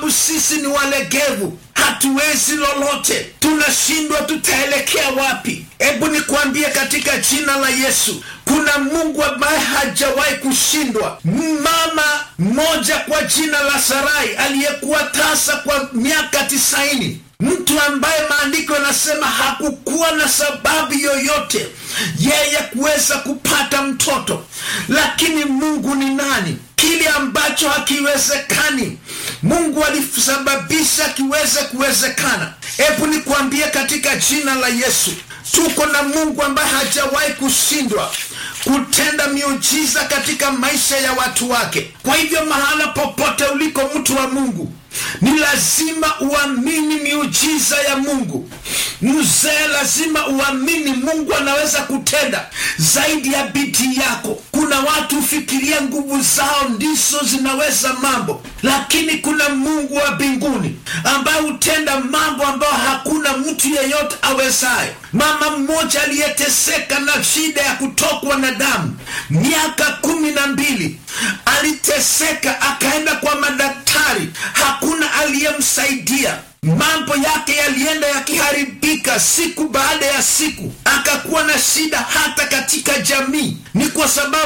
sababu sisi ni walegevu hatuwezi lolote tunashindwa tutaelekea wapi hebu nikwambie katika jina la yesu kuna mungu ambaye hajawahi kushindwa mama mmoja kwa jina la sarai aliyekuwa tasa kwa miaka tisaini mtu ambaye maandiko yanasema hakukuwa na sababu yoyote yeye kuweza kupata mtoto lakini mungu ni nani kile ambacho hakiwezekani mungu alisababisha kiweze kuwezekana hebu nikwambie katika jina la yesu tuko na mungu ambaye hajawahi kushindwa kutenda miujiza katika maisha ya watu wake kwa hivyo mahala popote uliko mtu wa mungu ni lazima uamini miujiza ya mungu mzee lazima uamini mungu anaweza kutenda zaidi ya bidii yako kuna watu hufikiria nguvu zao ndizo zinaweza mambo lakini kuna mungu wa mbinguni ambaye hutenda mambo ambayo hakuna mtu yeyote awezayo mama mmoja aliyeteseka na shida ya kutokwa na damu miaka kumi na mbili aliteseka akaenda kwa madaktari hakuna aliyemsaidia mambo yake yalienda yakiharibika siku baada ya siku akakuwa na shida hata katika jamii ni kwa sababu